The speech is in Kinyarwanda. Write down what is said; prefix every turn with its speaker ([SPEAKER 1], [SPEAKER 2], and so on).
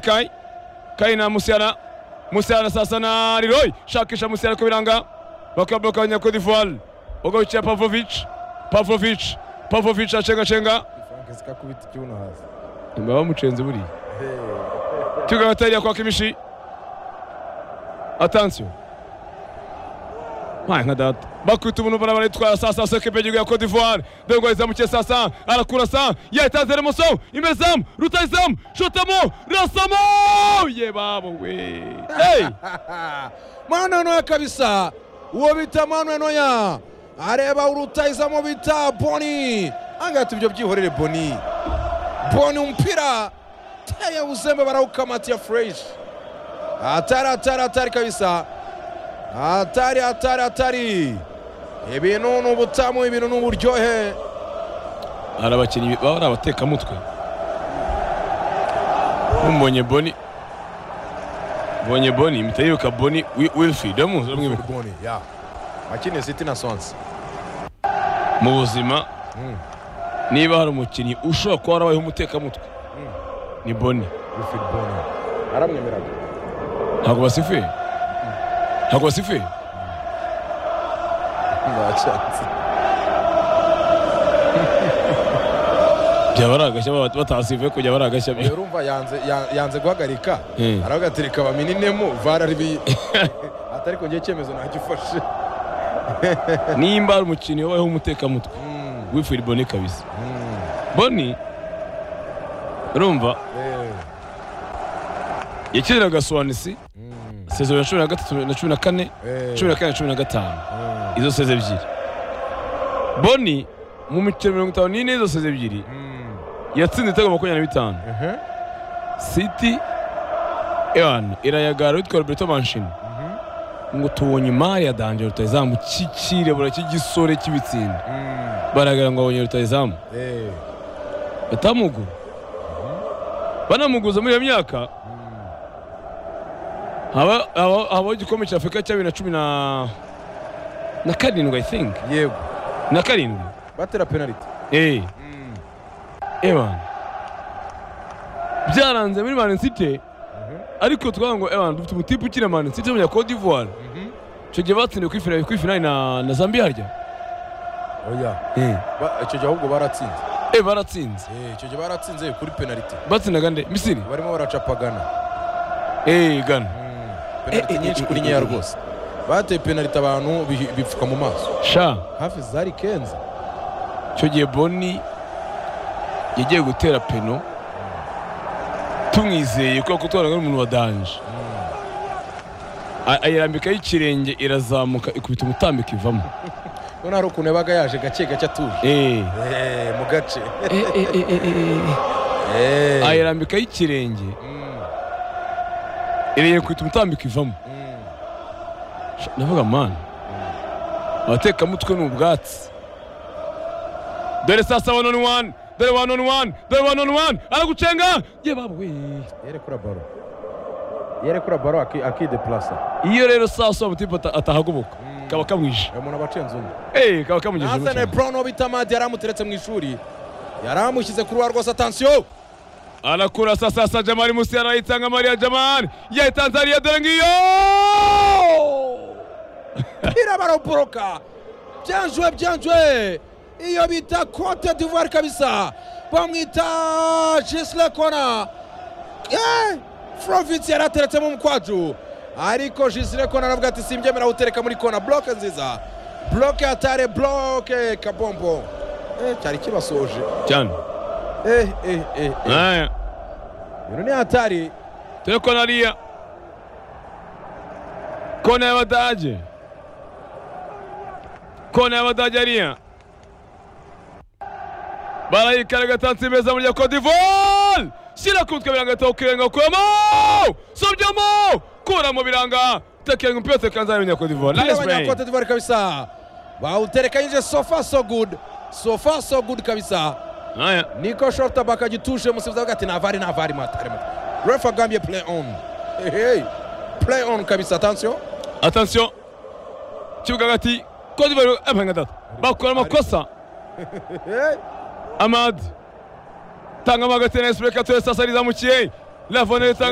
[SPEAKER 1] kayi kayi na musiyana musiyana sasa na riroyi shakisha musiyana ko biranga bakabloka abanya d'ivoire ugarukira pavovici pavovici pavovici acengacenga
[SPEAKER 2] frank akubita ikibuno hasi
[SPEAKER 1] nyuma bamucenze buriya tugana tariya kwa kimishi atansiyo Mwaye nka data bakubita umuntu barabara yitwara sasa sekepe y'igihugu ya Cote d'Ivoire Dengo yizamukiye sasa arakura sa yatanze remoso imbere zamu rutayizamu shotamo rasamo ye babo we hey
[SPEAKER 2] mwana noya kabisa uwo bita mwana noya areba urutayizamo bita boni angahita ibyo byihorere boni boni umupira taya uzembe barawukamatiya fureshi atari atari atari kabisa atari atari atari ibintu ni ubutamu ibintu ni uburyohe
[SPEAKER 1] hari abakinnyi baba ari abatekamutwe mubonye boni mbonye boni mpita yibuka boni Wi- wilfried uramuzi uramwibuka
[SPEAKER 2] boni ya akiniye siti na sonse
[SPEAKER 1] mu buzima niba hari umukinnyi ushobora kuba warabayeho umutekamutwe ni boni
[SPEAKER 2] wifiri boni aramwemeraga
[SPEAKER 1] ntabwo basifuye ntabwo basifuye
[SPEAKER 2] ntacyatsi
[SPEAKER 1] byaba ari agashya baba batasifuye kujya bari agashya
[SPEAKER 2] rero urumva yanze ya- yanze guhagarika
[SPEAKER 1] Mm.
[SPEAKER 2] aravuga ati reka bamininemo vara ribi atari kongera icyemezo ntagifashe
[SPEAKER 1] nimba hari umukinnyi wabayeho umutekamutwe
[SPEAKER 2] Mm,
[SPEAKER 1] wilfried boni kabisa
[SPEAKER 2] mm,
[SPEAKER 1] boni urumva
[SPEAKER 2] eh,
[SPEAKER 1] yakiniraga suwanisi
[SPEAKER 2] mm,
[SPEAKER 1] sezero ya cumi na gatatu na cumi na kane
[SPEAKER 2] eh,
[SPEAKER 1] cumi na kane na cumi na gatanu
[SPEAKER 2] mm,
[SPEAKER 1] izo seze ebyiri boni mu mikino mirongo itanu n'ine y'izo seze ebyiri
[SPEAKER 2] mm,
[SPEAKER 1] yatsinze ibitego makumyabiri na bitanu
[SPEAKER 2] ehe,
[SPEAKER 1] siti ewana irayagara witwa roberto manshini
[SPEAKER 2] mhm,
[SPEAKER 1] ngo tubonye imari ya danje rutayizamu cy'ikirebura cy'igisore cy'ibitsinda
[SPEAKER 2] mm,
[SPEAKER 1] baragira ngo abonye rutayizamu
[SPEAKER 2] eh,
[SPEAKER 1] batamugura banamuguza muri iyo myaka
[SPEAKER 2] mm,
[SPEAKER 1] haba- haba- habaho igikombe cya afurika cya bibiri na cumi na na karindwi i think
[SPEAKER 2] yego
[SPEAKER 1] na karindwi
[SPEAKER 2] batera penaliti
[SPEAKER 1] eh ewana byaranze muri mani site ariko twavuga ngo ewana dufite umutipe ukina mani site w'umunya cote d'ivoire icyo gihe batsindiye kuri finali kuri finali na na zambia harya
[SPEAKER 2] oya
[SPEAKER 1] eh
[SPEAKER 2] Ba- icyo gihe ahubwo baratsinze
[SPEAKER 1] Eh, baratsinze
[SPEAKER 2] Eh, icyo gihe baratsinze kuri penaliti
[SPEAKER 1] batsindaga nde misiri
[SPEAKER 2] barimo baracapagana
[SPEAKER 1] eh gana
[SPEAKER 2] Mm, penaliti nyinshi kuri nkeya rwose bateye penaliti abantu bihi- bipfuka mu maso
[SPEAKER 1] sha
[SPEAKER 2] hafi zari kenze
[SPEAKER 1] icyo gihe boni yagiye gutera peno tumwizeye kubera ko twabonaga ari umuntu wa danje A- ayirambikaho ikirenge irazamuka ikubita umutambiko ivamo
[SPEAKER 2] none hari ukuntu yabaga yaje gake gake atuje
[SPEAKER 1] eh
[SPEAKER 2] mu gace
[SPEAKER 1] ayirambikaho ikirenge ireye kubita umutambiko ivamo Sha, ndavuga mani abatekamutwe ni ubwatsi dore sasa one on one dore one on one dore one on one aragucenga ye babo we
[SPEAKER 2] yerekura baro yerekura baro akideplasa
[SPEAKER 1] iyo rero sasa wa mutipe ata- atahagoboka kaba kamwije
[SPEAKER 2] umuntu aba acenze umwe
[SPEAKER 1] eh kaba kamwijeje
[SPEAKER 2] nasane
[SPEAKER 1] umucenga.
[SPEAKER 2] brown uwo bita madi yari amuteretse mu ishuri yari amushyize ku ruba rwose atansiyo
[SPEAKER 1] arakura sasa sa jamari musi arayitanga maria jamari ye tanzania dore ngiyo
[SPEAKER 2] pira baraboroka byanjwe byanjwe iyo bita cote d'ivoire kabisa bamwita gisle kona Eh, frovitsi yari ateretsemo umukwaju ariko gisle kona aravuga ati simbyemera gutereka muri kona bloke nziza bloke atare bloke kabombo Eh, cyari kibasoje
[SPEAKER 1] cyane
[SPEAKER 2] Eh, eh, eh, eh.
[SPEAKER 1] aya
[SPEAKER 2] ibintu ni hatari
[SPEAKER 1] dore kona hariya kona y'abadage kona y'abadage hariya barayikara gatansi meza muri ya Cote d'Ivoire shyira ku mutwe biranga taho kirenga kuramo sobyamo kuramo biranga tekenga umupira tekanza muri ya Cote d'Ivoire nice play
[SPEAKER 2] abanyakote d'ivoire kabisa bawuterekanyije sofa so good sofa so good kabisa
[SPEAKER 1] aya
[SPEAKER 2] niko shortabak agitushe umusifuzi avuga ati navari navari matari matari ref agambye play on hey, hey. play on kabisa atansiyo
[SPEAKER 1] attention kibuga hagati Cote d'Ivoire apanga data bakora amakosa
[SPEAKER 2] hey.
[SPEAKER 1] Amad tanga magatene esipureka tuwe sasa rizamukiye lavone ritanga